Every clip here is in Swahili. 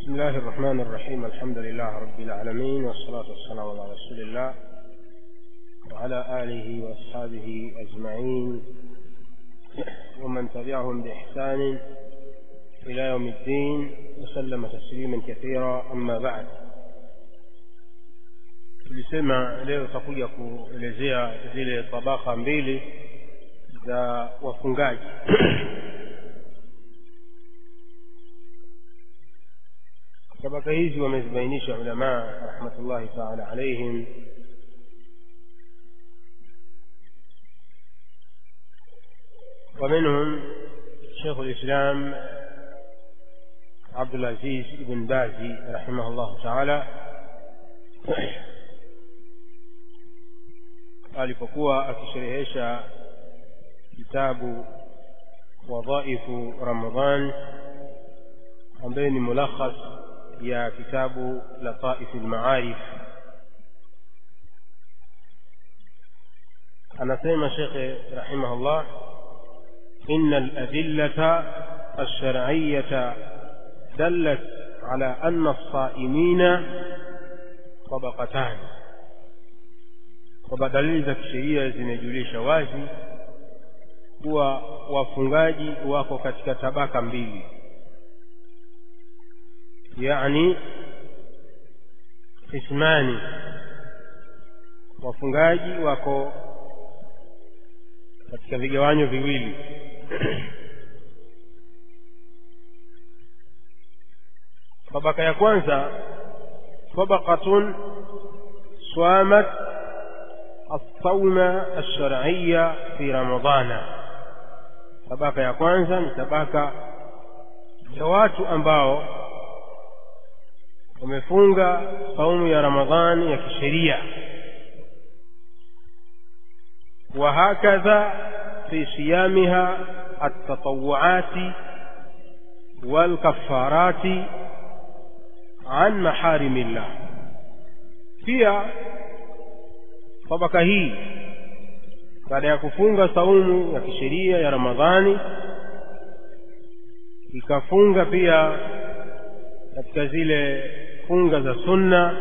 بسم الله الرحمن الرحيم الحمد لله رب العالمين والصلاة والسلام على رسول الله وعلى آله وأصحابه أجمعين ومن تبعهم بإحسان إلى يوم الدين وسلم تسليما كثيرا أما بعد tulisema leo tutakuja kuelezea zile tabaka mbili za wafungaji tabaka hizi wamezibainisha ulamaa rahmatullahi taala alaihim ومنهم شيخ الإسلام عبد العزيز بن باز رحمه الله تعالى alipokuwa akisherehesha kitabu wadhaifu ramadan ambaye ni mulakhas ya kitabu lataif lmaarif anasema shekhe rahimahullah إن الأدلة الشرعية دلت على أن الصائمين طبقتان kwamba dalili za kisheria zimejulisha wazi kuwa wafungaji wako katika tabaka mbili yani ismani wafungaji wako katika vigawanyo viwili tabaka ya kwanza tabaqatun swamat الصوم الشرعي في رمضان tabaka ya kwanza ni tabaka ya watu ambao wamefunga saumu ya ramadhani ya kisheria وهكذا في صيامها التطوعات والكفارات عن محارم الله pia tabaka hii baada ya kufunga saumu ya kisheria ya ramadhani ikafunga pia katika zile funga za sunna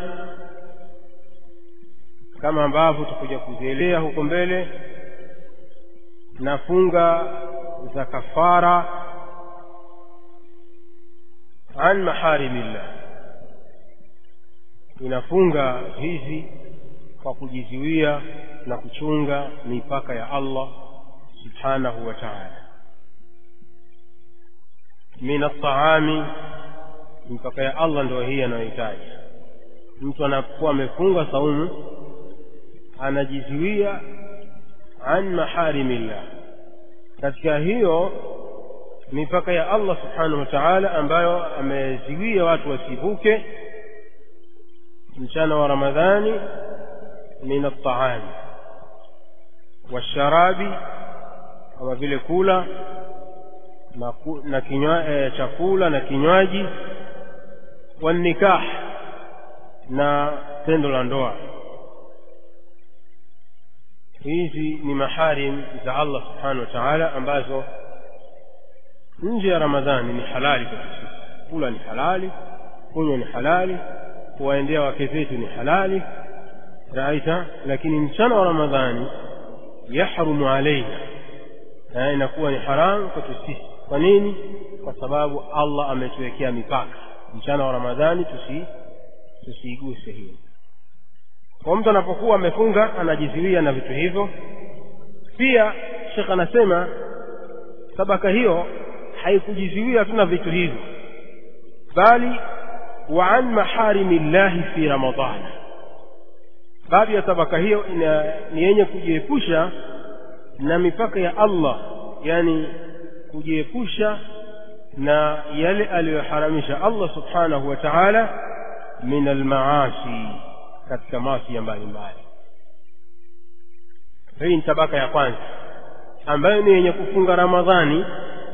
kama ambavyo tutakuja kuzielea huko mbele na funga za kafara an maharimillah inafunga hizi kwa kujizuia na kuchunga mipaka ya Allah subhanahu wa ta'ala min at-ta'ami mipaka ya Allah ndio hii anayohitaji mtu anapokuwa amefunga saumu anajizuia an maharimillah katika hiyo mipaka ya Allah subhanahu wa ta'ala ambayo ameziwia watu wasivuke mchana wa Ramadhani min at-ta'am washarabi kama vile kula na, na kinywa, e, chakula na kinywaji wanikah na tendo la ndoa hizi ni maharim za Allah subhanahu wa ta'ala ambazo nje ya Ramadhani ni halali kwa sisi. Kula ni halali, kunywa ni halali, kuwaendea wake zetu ni halali, raita. Lakini mchana wa Ramadhani yahrumu alaina, na inakuwa ni haramu kwetu sisi. Kwa nini? Kwa sababu Allah ametuwekea mipaka. Mchana wa Ramadhani tusi tusiiguse hiyo kwa mtu anapokuwa amefunga anajizuia na vitu hivyo pia shekh anasema tabaka hiyo haikujizuia tu na vitu hivyo bali wa an maharimi llahi fi ramadana baadhi ya tabaka hiyo ina, ni yenye kujiepusha na mipaka ya allah yani kujiepusha na yale aliyoharamisha allah subhanahu wa taala min almaasi katika maasi ya mbalimbali hii ni tabaka ya kwanza ambayo ni yenye kufunga ramadhani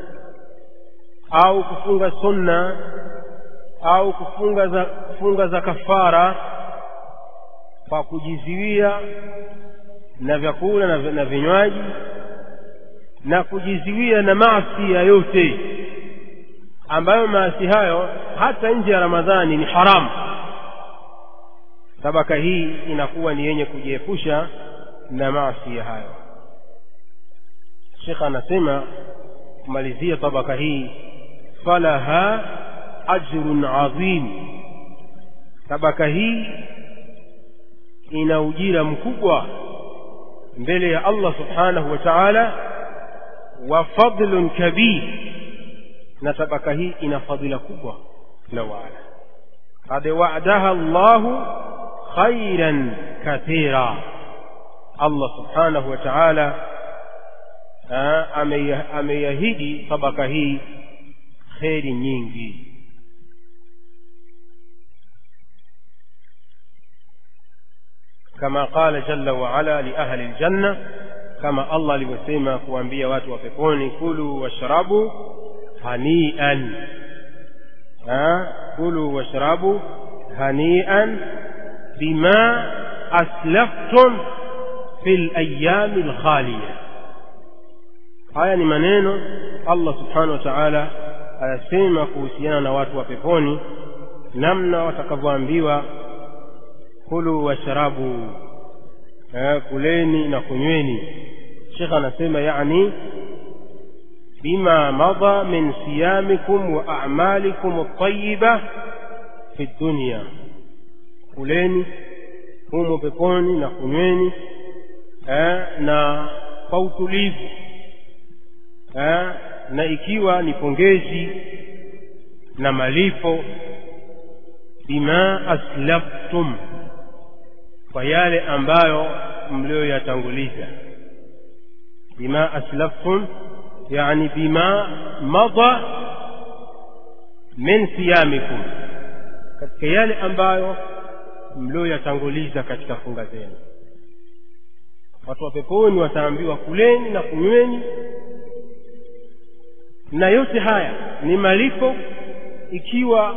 au kufunga sunna au kufunga za, kufunga za kafara kwa kujiziwia na vyakula na, na vinywaji na kujiziwia na maasi ya yote ambayo maasi hayo hata nje ya ramadhani ni haramu tabaka hii inakuwa ni yenye kujiepusha na maasi hayo shekh anasema kumalizia tabaka hii falaha ajrun adhim tabaka hii ina ujira mkubwa mbele ya allah subhanahu wa taala wa fadlun kabir na tabaka hii ina fadhila kubwa la waala qad wa'adaha llahu khairan kathira allah subhanahu wa taala ameiahidi tabaka hii kheri nyingi كما قال جل وعلا لأهل الجنة كما الله alivyosema kuambia watu wa peponi kulu washrabu hanian kulu washrabu hanian bima aslaftum fi layami lkhaliya haya ni maneno allah subhanahu wa taala ayasema kuhusiana na watu wa peponi namna watakavyoambiwa kulu washrabu kuleni na kunyweni shekh anasema yani bima madha min siyamikum wa a'malikum at-tayyiba fi dunya kuleni humo peponi na kunyweni na kwa utulivu na ikiwa ni pongezi na malipo bima aslaftum kwa yale ambayo mlioyatanguliza bima aslaftum yani bima madha min siyamikum katika yale ambayo mlioyatanguliza katika funga zenu watu wa peponi wataambiwa kuleni na kunyweni na yote haya ni malipo ikiwa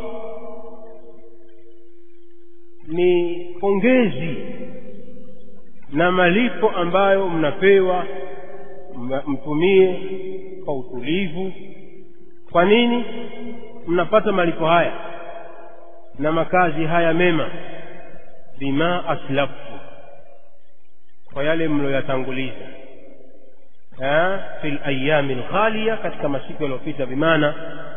ni pongezi na malipo ambayo mnapewa mtumie kwa utulivu kwa nini mnapata malipo haya na makazi haya mema bima aslaftu kwa yale mloyatanguliza fi layami lghaliya katika masiku yaliyopita bimaana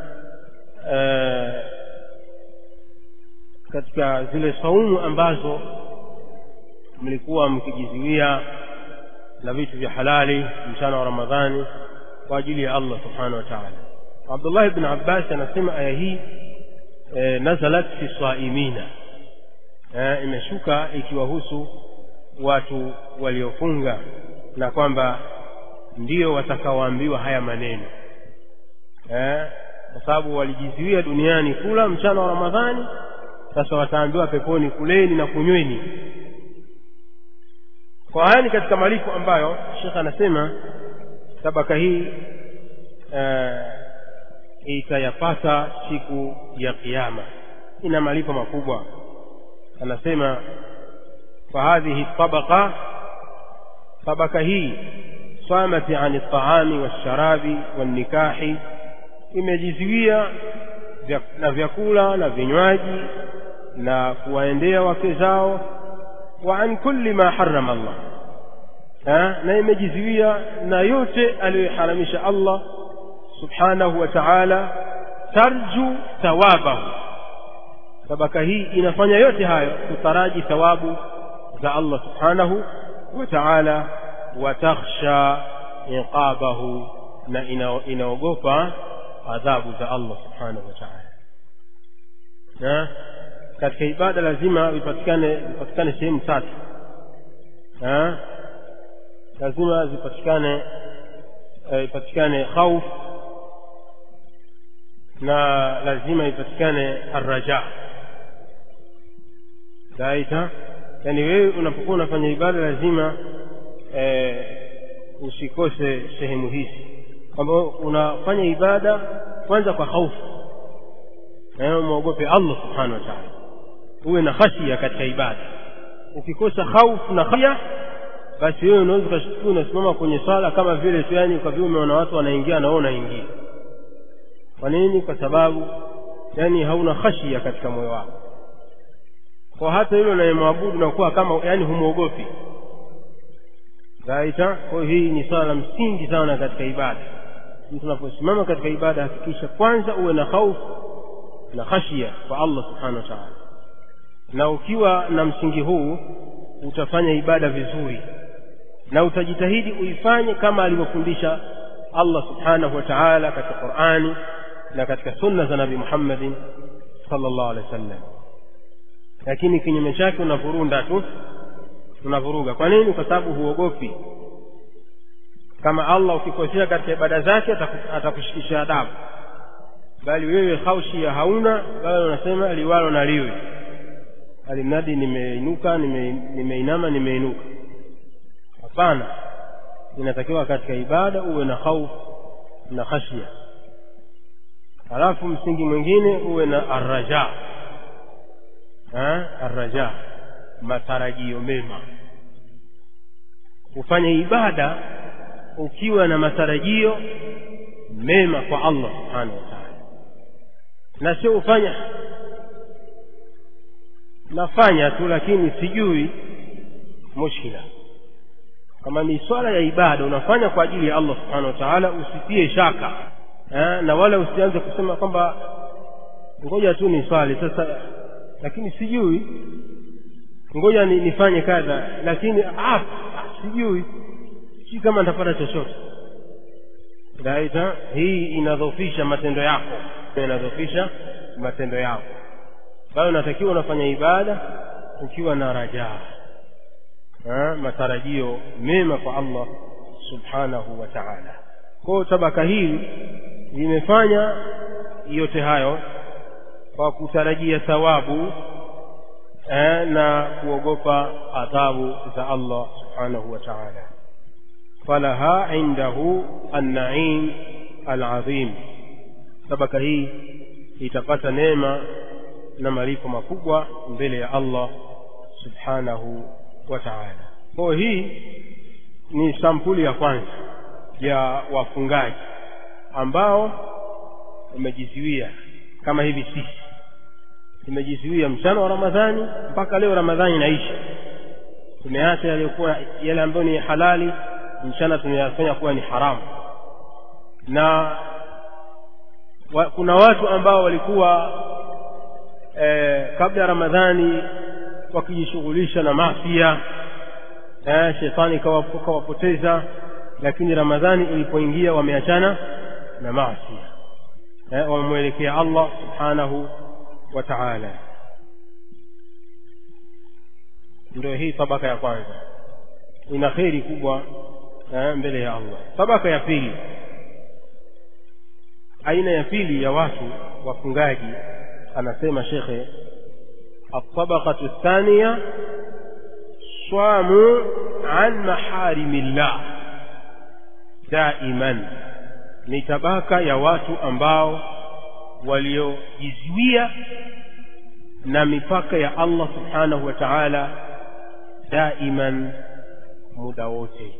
katika zile saumu ambazo mlikuwa mkijiziwia na vitu vya halali mchana wa ramadhani kwa ajili ya allah subhanahu wa taala abdullah ibn abbas anasema aya hii e, nazalat fi saimina e, imeshuka ikiwahusu watu waliofunga na kwamba ndio watakaoambiwa haya maneno eh, kwa sababu walijiziwia duniani kula mchana wa ramadhani sasa wataambiwa peponi kuleni na kunyweni kwa haya ni katika malipo ambayo shekh anasema tabaka hii eh, itayapata siku ya kiama ina malipo makubwa anasema فهذه الطبقة طبقة هي صامت عن الطعام والشراب والنكاح imejiziwia na vyakula na vinywaji na kuwaendea wake zao wa an kulli ma harama Allah ha? na imejiziwia na yote aliyoharamisha Allah subhanahu wa ta'ala tarju thawabahu tabaka hii inafanya yote hayo kutaraji thawabu za Allah subhanahu wa ta'ala wa takhsha iqabahu na inaogopa adhabu za Allah subhanahu wa ta'ala na katika ibada lazima vipatikane vipatikane sehemu tatu ha? lazima zipatikane ipatikane khauf na lazima ipatikane arraja saita yani wewe unapokuwa unafanya ibada lazima e, usikose sehemu hizi kwamba unafanya ibada kwanza kwa hofu na umwogope Allah subhanahu wa ta'ala uwe na khashia katika ibada ukikosa hofu na khashia basi wewe unaweza ukashtukia unasimama kwenye swala kama vile tu yani kwa vile umeona watu wanaingia na wewe unaingia kwa nini kwa sababu yani hauna khashia katika moyo wako kwa hata yule unayemwabudu nakuwa kama yani humwogopi raita kwa hii ni swala la msingi sana katika ibada mtu unaposimama katika ibada hakikisha kwanza uwe na khaufu na khashia kwa allah subhanahu wa taala na ukiwa na msingi huu utafanya ibada vizuri na utajitahidi uifanye kama alivyofundisha allah subhanahu wa taala katika qurani na katika sunna za nabi muhammadin sallallahu alaihi wasallam lakini kinyume chake unavurunda tu unavuruga kwa nini kwa sababu huogopi kama allah ukikosea katika ibada zake atakushikisha adabu bali wewe khaushia hauna bali unasema liwalo na liwe alimradi nimeinuka nimeinama nime nimeinuka hapana inatakiwa katika ibada uwe na khaufu na khashia halafu msingi mwingine uwe na arraja arraja matarajio mema ufanye ibada ukiwa na matarajio mema kwa allah subhanahu wa taala na sio ufanya nafanya tu lakini sijui mushkila kama ni swala ya ibada unafanya kwa ajili ya allah subhanahu wa taala usitie shaka ha? na wala usianze kusema kwamba ngoja tu ni swali sasa lakini sijui ngoja ni, nifanye kadha lakini ah, sijui sijui kama nitapata chochote raita hii inadhofisha matendo yako inadhofisha matendo yako bado unatakiwa unafanya ibada ukiwa na rajaa matarajio mema kwa allah subhanahu wa taala kwao tabaka hili limefanya yote hayo kwa kutarajia thawabu eh, na kuogopa adhabu za allah subhanahu wa taala falaha indahu annaim alazim tabaka hii itapata neema na malipo makubwa mbele ya allah subhanahu wa taala kwayo hii ni sampuli ya kwanza ya wafungaji ambao wamejiziwia kama hivi sisi tumejiziwia mchana wa ramadhani mpaka leo ramadhani inaisha tumeacha yaliyokuwa yale ambayo ni halali mchana tumeyafanya kuwa ni haramu na wa, kuna watu ambao walikuwa eh, kabla ya ramadhani wakijishughulisha na mafia eh, shetani kawapoteza lakini ramadhani ilipoingia wameachana na masia eh, wamemwelekea allah subhanahu wa taala ndio hii tabaka ya kwanza ina kheri kubwa eh, mbele ya allah tabaka ya pili aina ya pili ya watu wafungaji anasema shekhe الطبقة الثانية صاموا عن محارم الله دائما ni tabaka ya watu ambao waliojizuia na mipaka ya allah subhanahu wa taala daiman muda wote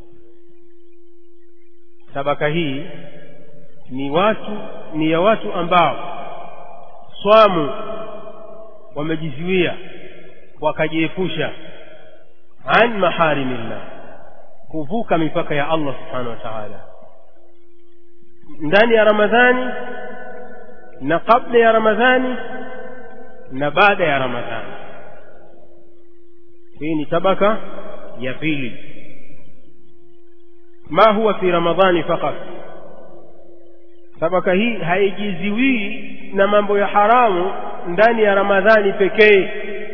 tabaka hii ni watu ni ya watu ambao swamu wamejizuia wakajiepusha an maharimillah kuvuka mipaka ya allah subhanahu wa taala ndani ya ramadhani na kabla ya ramadhani na baada ya ramadhani hii ni tabaka ya pili ma huwa fi ramadhani fakat tabaka hii haijiziwii na mambo ya haramu ndani ya ramadhani pekee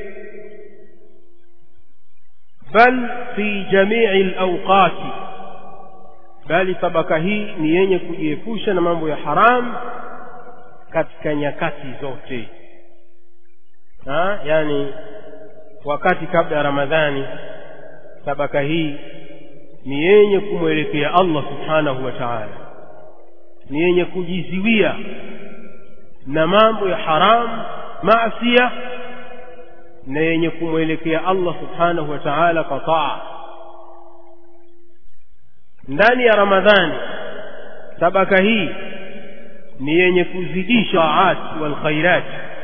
bal fi jamii lawqati bali tabaka hii ni yenye kujiepusha na mambo ya haramu katika nyakati zote ha? yani wakati kabla ya ramadhani tabaka hii ni yenye kumwelekea allah subhanahu wa taala ni yenye kujiziwia na mambo ya haramu maasia na yenye kumwelekea allah subhanahu wa taala kwa taa ndani ya ramadhani tabaka hii ni yenye kuzidisha taat wal khairat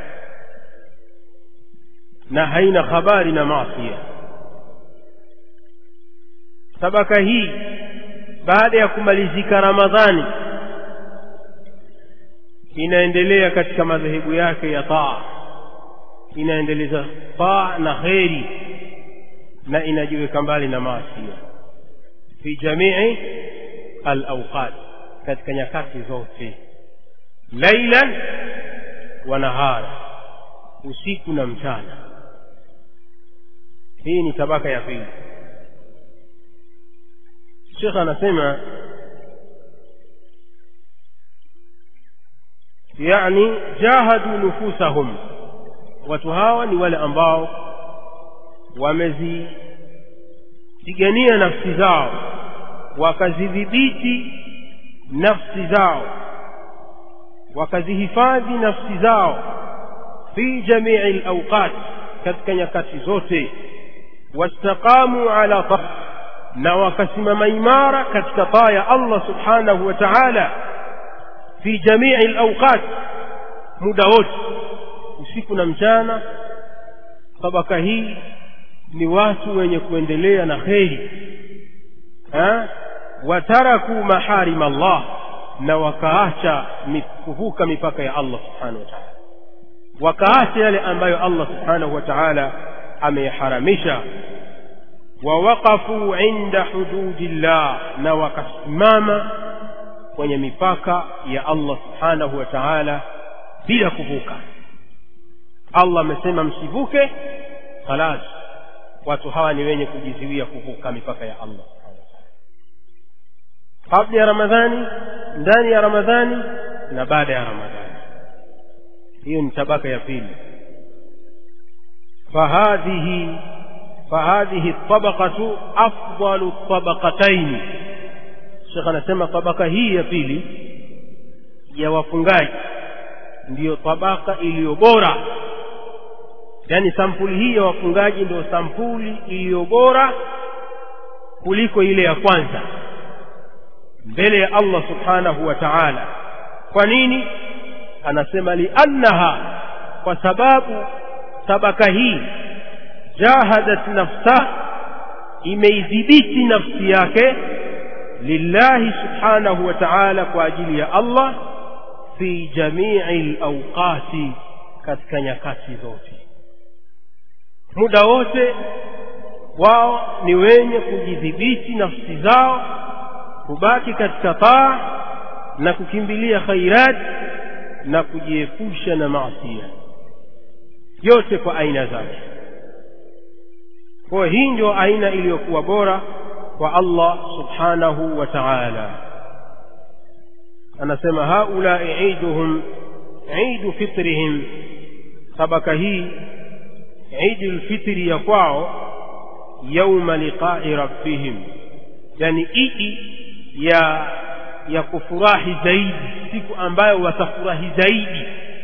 na haina habari na maasia tabaka hii baada ya kumalizika ramadhani inaendelea katika madhehebu yake ya taa inaendeleza taa na kheri na inajiweka mbali na maasia fi jamii alawqat katika nyakati zote lailan wa nahara usiku na mchana hii ni tabaka ya pili shekh anasema yani jahadu nufusahum watu hawa ni wale ambao wamezipigania nafsi zao wakazidhibiti nafsi zao wakazihifadhi nafsi zao fi jamii alawqat katika nyakati zote wastaqamu ala ta na wakasimama imara katika taa ya Allah subhanahu wa ta'ala fi jamii alawqat muda wote usiku na mchana tabaka hii ni watu wenye kuendelea na kheri wataraku maharim Allah na wakaacha kuvuka mipaka ya Allah subhanahu wa ta'ala wakaacha yale ambayo Allah subhanahu wa ta'ala ameyaharamisha wawaqafu inda hududillah na wakasimama kwenye mipaka ya Allah subhanahu wa ta'ala bila kuvuka Allah amesema msivuke khalas watu hawa ni wenye kujiziwia kuvuka mipaka ya Allah kabla ya Ramadhani ndani ya Ramadhani na baada ya Ramadhani hiyo ni tabaka ya pili fahadhihi fahadhihi tabaqatu afdalu tabaqataini Sheikh anasema tabaka hii ya pili ya wafungaji ndiyo tabaka iliyo bora yaani sampuli hii ya wafungaji ndio sampuli iliyo bora kuliko ile ya kwanza mbele ya Allah subhanahu wa ta'ala kwa nini anasema liannaha kwa sababu tabaka hii jahadat nafsa imeidhibiti nafsi yake lillahi subhanahu wa ta'ala kwa ajili ya Allah fi jamii alawqati katika nyakati zote muda wote wao ni wenye kujidhibiti nafsi zao kubaki katika taa na kukimbilia khairat na kujiepusha na maasia yote kwa aina zake kwa hii ndio aina iliyokuwa bora kwa Allah subhanahu wa ta'ala anasema haulai iduhum idu fitrihim sabaka hii idi lfitri ya kwao yauma liqai rabbihim yani idi ya ya kufurahi zaidi siku ambayo watafurahi zaidi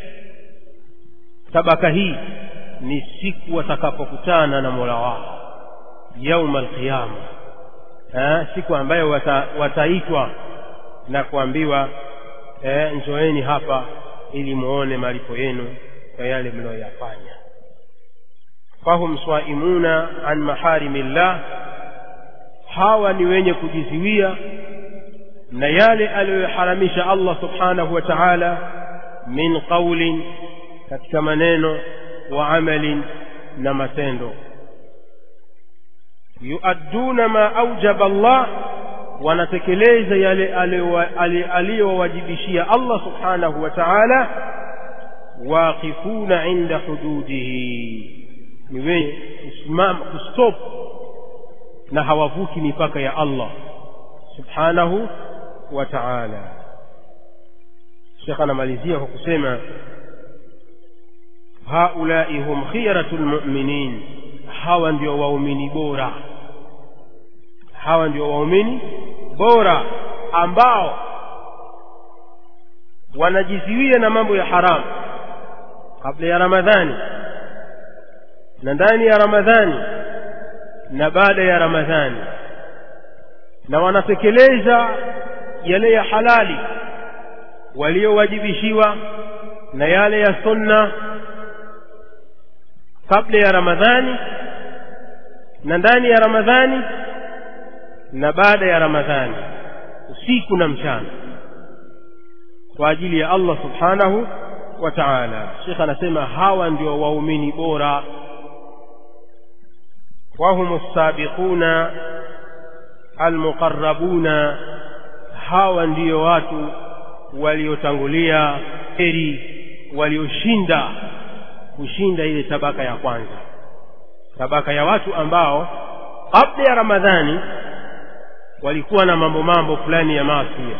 tabaka hii ni siku watakapokutana na mola wao yauma alqiyama siku ambayo wata, wataitwa na kuambiwa eh, njoeni hapa ili muone malipo yenu kwa yale mlioyafanya fahum swaimuna an maharimillah hawa ni wenye kujiziwia na yale aliyoharamisha Allah subhanahu wa ta'ala min qaulin katika maneno wa amalin na matendo yuadduna ma aujaba Allah wanatekeleza yale aliyowajibishia Allah subhanahu wa ta'ala waqifuna inda hududihi ni wenye kusimama kustop na hawavuki mipaka ya Allah subhanahu wa ta'ala Sheikh anamalizia kwa kusema haulai hum khiyaratul mu'minin hawa ndio waumini bora hawa ndio waumini bora ambao wanajiziwia na mambo ya haramu kabla ya Ramadhani na ndani ya Ramadhani na baada ya Ramadhani na wanatekeleza yale ya halali waliowajibishiwa na yale ya sunna kabla ya ramadhani na ndani ya ramadhani na baada ya ramadhani usiku na mchana kwa ajili ya allah subhanahu wa taala shekh anasema hawa ndio waumini bora wahum lsabiquna almuqarabuna hawa ndiyo watu waliotangulia heri walioshinda kushinda ile tabaka ya kwanza tabaka ya watu ambao kabla ya ramadhani walikuwa na mambo mambo fulani ya maasia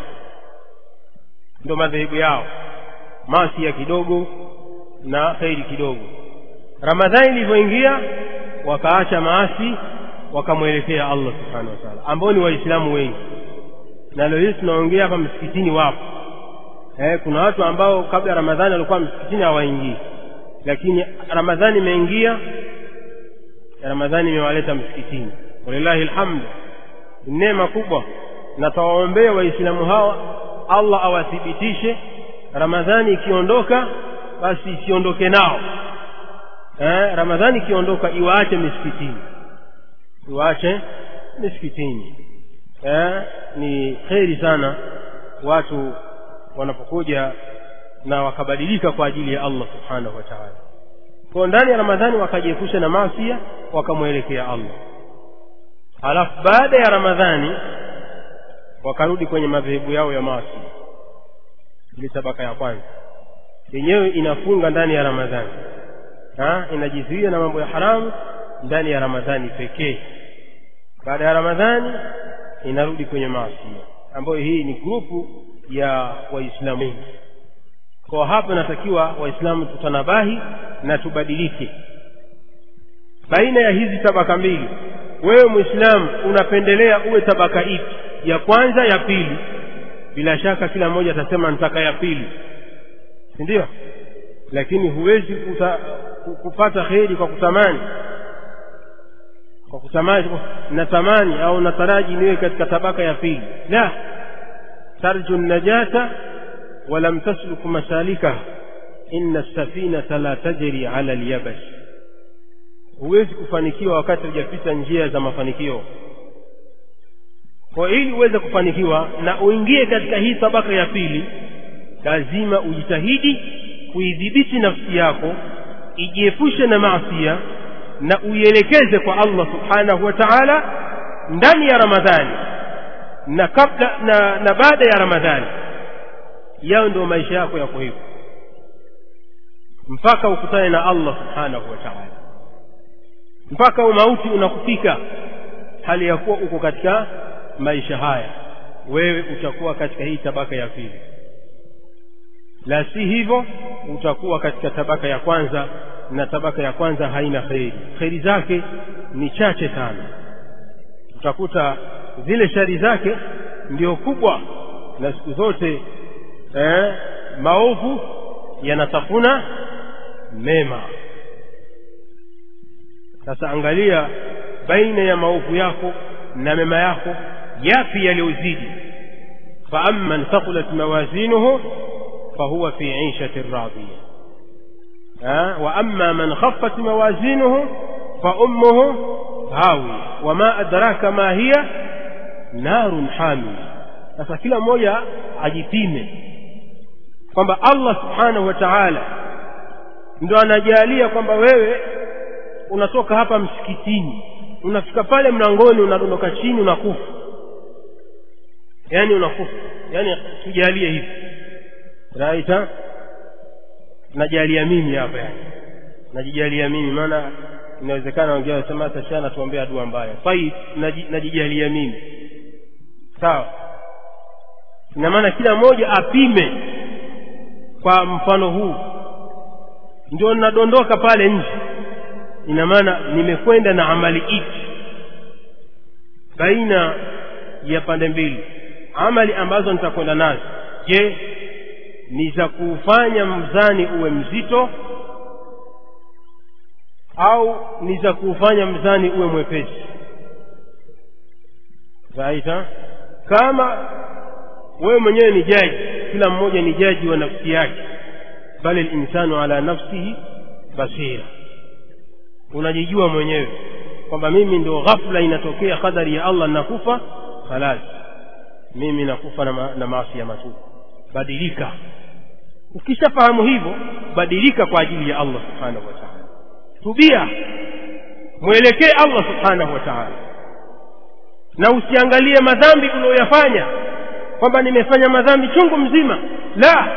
ndo madhehebu yao maasia kidogo na kheri kidogo ramadhani ilivyoingia wakaacha maasi wakamwelekea allah subhanahu wa taala ambao ni waislamu wengi na leo hii tunaongea hapa msikitini wapo eh, kuna watu ambao kabla ya ramadhani walikuwa msikitini hawaingii lakini ramadhani imeingia ramadhani imewaleta msikitini walillahi alhamdu ni neema kubwa na tawaombea waislamu hawa allah awathibitishe ramadhani ikiondoka basi isiondoke nao eh, ramadhani ikiondoka iwaache misikitini iwaache misikitini eh, ni kheri sana watu wanapokuja na wakabadilika kwa ajili ya allah subhanahu wa taala kwa ndani ya ramadhani wakajiepusha na maasia wakamwelekea allah halafu baada ya ramadhani wakarudi kwenye madhehebu yao ya maasi ile tabaka ya kwanza yenyewe inafunga ndani ya ramadhani ha? inajizuia na mambo ya haramu ndani ya ramadhani pekee baada ya ramadhani inarudi kwenye maasi ambayo hii ni grupu ya waislamu wengi kwa hapa inatakiwa waislamu tutanabahi na tubadilike baina ya hizi tabaka mbili wewe mwislamu unapendelea uwe tabaka ipi ya kwanza ya pili bila shaka kila mmoja atasema nitaka ya pili si ndio lakini huwezi kuta, kupata kheri kwa kutamani kwa kutamani natamani au nataraji niwe katika tabaka ya pili la tarju najata walam tasluk masalikaha inna safinata la tajri ala lyabash huwezi kufanikiwa wakati hujapita njia za mafanikio kwa ili uweze kufanikiwa na uingie katika hii tabaka ya pili lazima ujitahidi kuidhibiti nafsi yako ijiepushe na maasia na uielekeze kwa allah subhanahu wa taala ndani ya ramadhani na kabla na, na baada ya ramadhani yao ndio maisha yako yako hivyo mpaka ukutane na allah subhanahu wa taala mpaka umauti unakufika hali ya kuwa uko katika maisha haya wewe utakuwa katika hii tabaka ya pili la si hivyo utakuwa katika tabaka ya kwanza na tabaka ya kwanza haina kheri kheri zake ni chache sana utakuta zile shari zake ndio kubwa na siku zote eh, maovu yanatafuna mema sasa angalia baina ya maovu yako na mema yako yapi yaliyozidi faamman thaqulat mawazinuhu fahuwa fi ishati radhiya واما من خفت موازينه فامه هاويه وما ادراك ما هي نار حاميه sasa kila mmoja ajipime kwamba allah subhanahu wa taala ndo anajalia kwamba wewe unatoka hapa msikitini unafika pale mlangoni unadondoka chini unakufa yaani unakufa yaani tujalie hivi raita najalia mimi hapa yani najijalia mimi maana inawezekana wengine wanasema hata shana tuombea dua mbaya sai najijalia mimi sawa ina maana kila mmoja apime kwa mfano huu ndio nadondoka pale nje ina maana nimekwenda na amali ipi baina ya pande mbili amali ambazo nitakwenda nazo je ni za kuufanya mzani uwe mzito au ni za kuufanya mzani uwe mwepesi raita kama wewe mwenyewe ni jaji kila mmoja ni jaji wa nafsi yake bali linsanu ala nafsihi basira unajijua mwenyewe kwamba mimi ndio ghafla inatokea kadari ya allah nakufa khalas mimi nakufa na, ma, na maasi ya matupu badilika ukishafahamu hivyo badilika kwa ajili ya allah subhanahu wa taala tubia mwelekee allah subhanahu wa taala na usiangalie madhambi unayoyafanya kwamba nimefanya madhambi chungu mzima la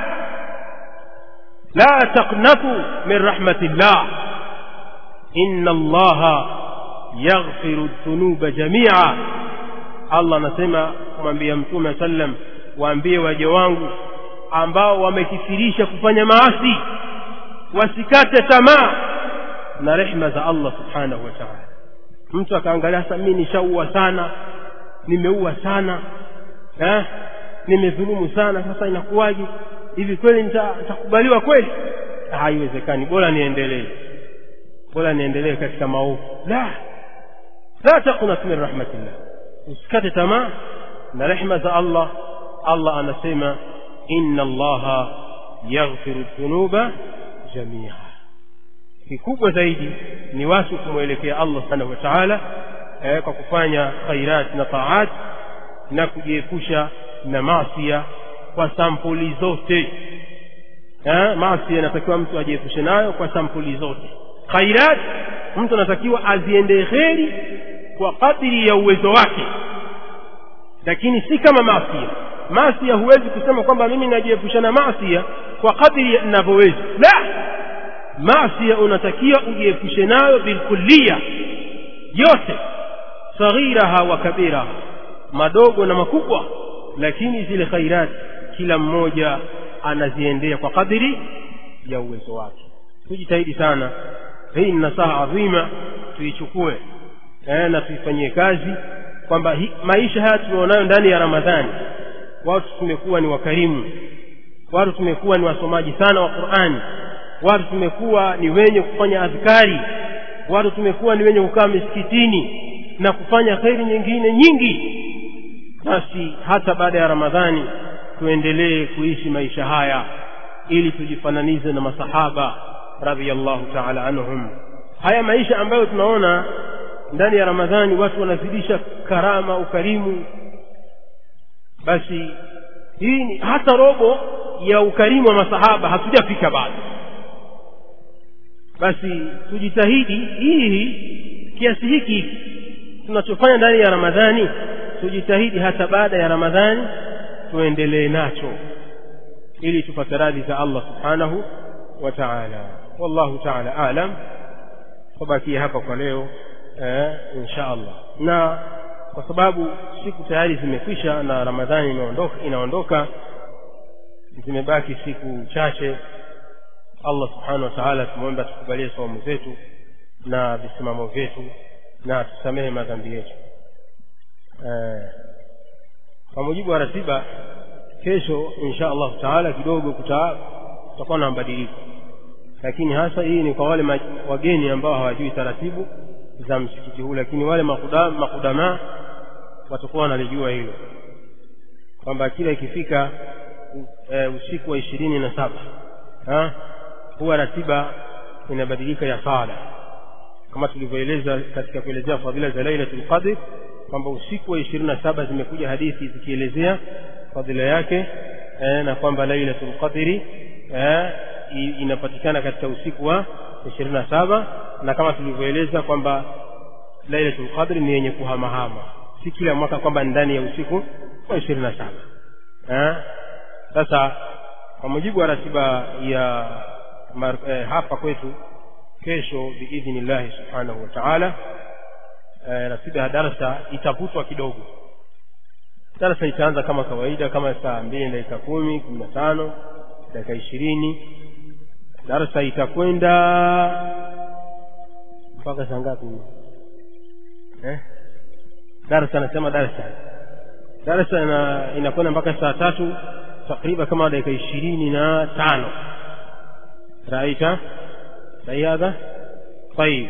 la taqnatu min rahmatillah inna allaha yaghfiru dhunuba jamia allah anasema kumwambia mtume sallam waambie waja wangu ambao wamekithirisha kufanya maasi wasikate tamaa na rehma za allah subhanahu wa taala mtu akaangalia sasa mi nishaua sana nimeua sana eh? nimedhulumu sana sasa inakuwaje hivi kweli nitakubaliwa kweli haiwezekani bora niendelee bora niendelee katika maovu la la taqnat min rahmatillah usikate tamaa na rehma za allah allah anasema inna allaha yaghfiru dhunuba jamia kikubwa zaidi ni watu kumwelekea allah subhanahu wa taala eh, kwa kufanya khairat na taat na kujiepusha na masia kwa sampuli zote eh, masia inatakiwa mtu ajiepushe nayo kwa sampuli zote khairat mtu anatakiwa aziendee kheri kwa kadiri ya uwezo wake lakini si kama masia masia huwezi kusema kwamba mimi najiepusha na masia kwa kadiri ninavyoweza la masia unatakiwa ujiepushe nayo bilkulliya yote saghiraha wa kabiraha madogo na makubwa lakini zile khairati kila mmoja anaziendea kwa kadiri ya uwezo wake tujitahidi sana hii ni nasaha adhima tuichukue eh, na tuifanyie kazi kwamba maisha haya tulionayo ndani ya ramadhani watu tumekuwa ni wakarimu watu tumekuwa ni wasomaji sana wa qurani watu tumekuwa ni wenye kufanya adhkari watu tumekuwa ni wenye kukaa misikitini na kufanya kheri nyingine nyingi basi hata baada ya ramadhani tuendelee kuishi maisha haya ili tujifananize na masahaba radhiallahu taala anhum haya maisha ambayo tunaona ndani ya ramadhani watu wanazidisha karama ukarimu basi hii ni hata robo ya ukarimu wa masahaba hatujafika bado basi tujitahidi hii kiasi hiki tunachofanya ndani ya ramadhani tujitahidi hata baada ya ramadhani tuendelee nacho ili tupate radhi za allah subhanahu wa taala wallahu taala alam tubakie hapa kwa leo eh, insha allah na kwa sababu siku tayari zimekwisha na ramadhani inaondoka, inaondoka zimebaki siku chache allah subhanahu wa taala tumwombe atukubalie saumu zetu na visimamo vyetu na tusamehe madhambi yetu eh, kwa mujibu wa ratiba kesho insha allahu taala kidogo kutakuwa na mabadiliko lakini hasa hii ni kwa wale wageni ambao hawajui taratibu za msikiti huu lakini wale makudamaa makuda watakuwa wanalijua hilo kwamba kila ikifika e, usiku wa ishirini na saba huwa ratiba inabadilika ya sala kama tulivyoeleza katika kuelezea fadhila za lailatul qadr kwamba usiku wa ishirini na saba zimekuja hadithi zikielezea fadhila yake e, na kwamba lailatul qadri e, inapatikana katika usiku wa ishirini na saba na kama tulivyoeleza kwamba lailatul qadri ni yenye kuhamahama si kila mwaka kwamba ndani ya usiku wa ishirini na saba sasa kwa mujibu wa ratiba ya mar, eh, hapa kwetu kesho biidhnillahi subhanahu wa taala eh, ratiba ya darasa itavutwa kidogo darasa itaanza kama kawaida kama saa mbili dakika kumi kumi na tano dakika ishirini darasa itakwenda mpaka saa ngapi eh? darasa anasema darasa darasa ina, inakwenda mpaka saa tatu takriban kama dakika ishirini na tano raita sahi hadha tayib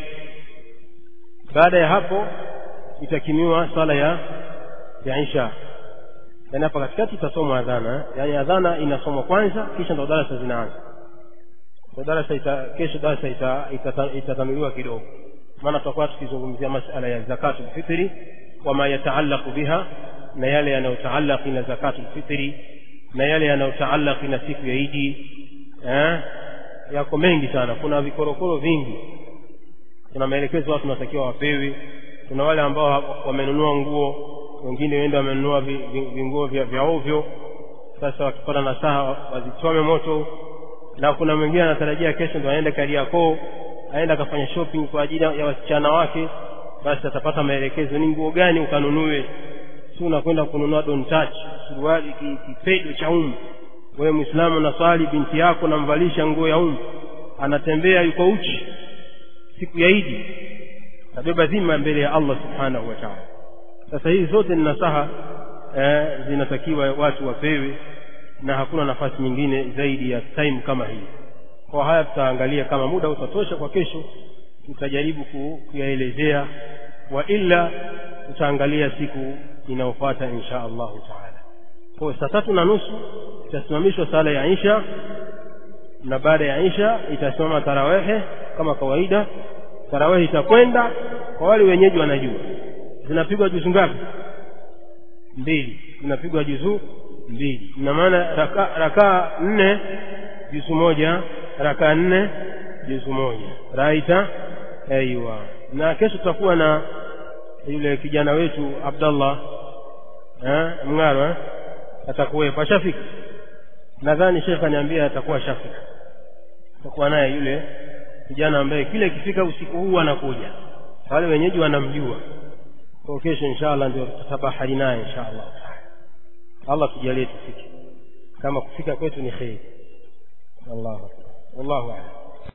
baada ya hapo itakimiwa sala ya ya isha yaani hapa katikati itasomwa adhana yaani adhana inasomwa kwanza kisha ndo darasa zinaanza ndo darasa ita, kesho darasa itatanuliwa ita, ita, ita kidogo maana tutakuwa tukizungumzia masala ya zakatu lfitri wama yataallaqu biha na yale yanayotaalaki na zakatu lfitri na yale yanayotaalaki na siku ya idi eh? yako mengi sana kuna vikorokoro vingi kuna maelekezo watu natakiwa wapewe kuna wale ambao wamenunua nguo wengine wenda wamenunua vinguo vya, vya ovyo sasa wakipata nasaha wazichome moto na kuna mwingine anatarajia kesho ndo aende kariakoo aenda akafanya shopping kwa ajili ya wasichana wake basi atapata maelekezo ni nguo gani ukanunue si unakwenda kununua don't touch suruali kipedo cha umu wewe mwislamu naswali binti yako namvalisha nguo ya umu anatembea yuko uchi siku ya idi tabeba dhima mbele ya allah subhanahu wa taala sasa hizi zote ni nasaha eh, zinatakiwa watu wapewe na hakuna nafasi nyingine zaidi ya time kama hii kwa haya tutaangalia kama muda utatosha kwa kesho tutajaribu kuyaelezea wa illa tutaangalia siku inayofuata insha allahu taala kwa saa tatu na nusu itasimamishwa sala ya isha na baada ya isha itasimama tarawehe kama kawaida tarawehe itakwenda kwa wale wenyeji wanajua zinapigwa juzu ngapi mbili zinapigwa juzuu mbili ina maana rakaa raka nne juzu moja rakaa nne juzu moja raita aiwa na kesho tutakuwa na yule kijana wetu abdallah eh, mngaro eh? atakuwepo ashafika nadhani shekh aniambia atakuwa shafika atakuwa naye yule kijana ambaye kile ikifika usiku huu anakuja wale wenyeji wanamjua kwa kesho insha allah ndio tutabahari naye insha allah taala allah tujalie tufike kama kufika kwetu ni kheri wallahu wallahu alam